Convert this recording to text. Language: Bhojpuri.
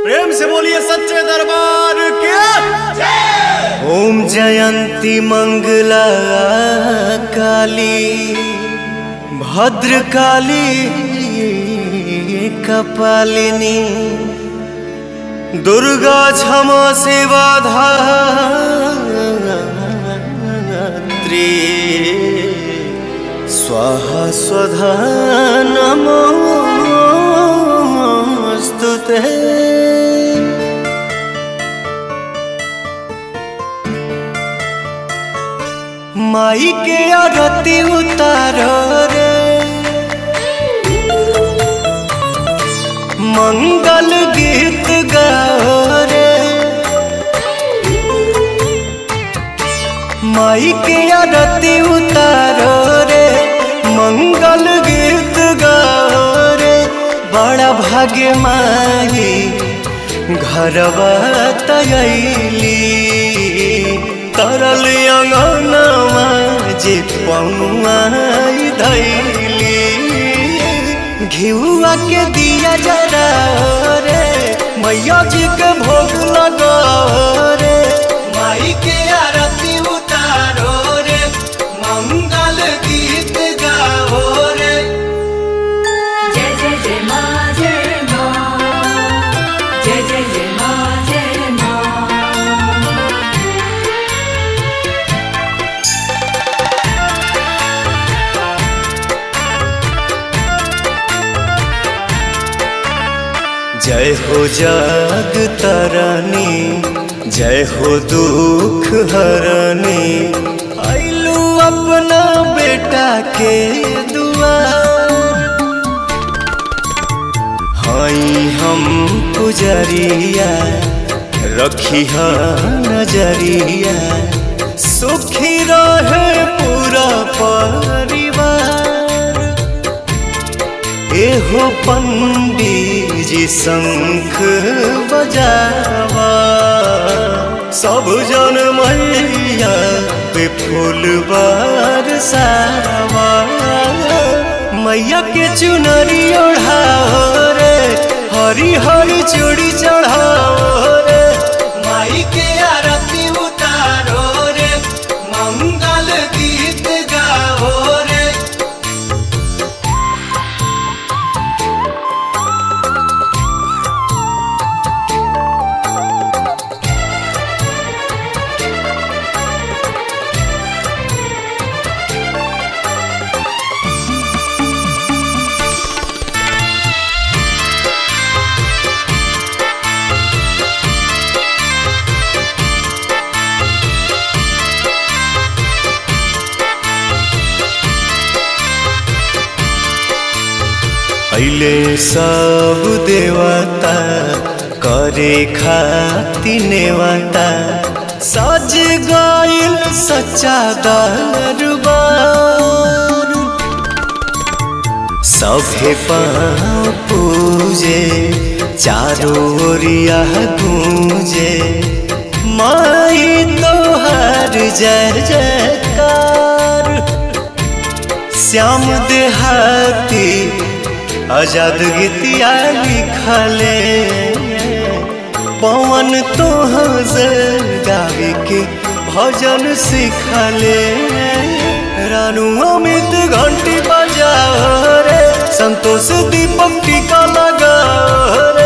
प्रेम से बोलिए सच्चे दरबार के ओम जयंती मंगला काली भद्र काली कपालिनी दुर्गा क्षमा सेवा धात्री स्वाहा स्वधा नमोस्तुते माई के आरती उतारो रे मंगल गीत गाओ रे माई के आरती उतारो रे मंगल गीत गाओ रे बड़ा भाग्य माई घरवा तयली तरल अंगनवा जे पौआई धैली घिउआ के दिया जरा रे मैया जी के भोग लगा रे माई के आरती उतारो रे मंगल गीत गाओ रे जय जय जय मा जय मा जय जय जय मा जय मा जय हो जग तरनी जय हो दुख हरनी आइलू अपना बेटा के दुआर हई हम पुजरिया रखी नजरिया सुखी रहे पूरा परिवार एहो पंडित जी शंख बजावा सब जन मैया पे फूल बरसावा मैया के चुनरी ओढ़ाओ रे हरी हरी चूड़ी चढ़ाओ रे माई के आरती उतारो रे मंगल गीत गाओ रे अइले सब देवता करे खाति नेवता सज गइल सच्चा दरबार सभे पाँव पूजे चारों ओरिया गूंजे माई तोहार जय जयकार श्याम देहाती आजाद गीतिया लिखले पवन तोहर गावे के भजन सिखले रानू अमित घंटी बजाओ रे संतोष दीपक टीका लगाओ रे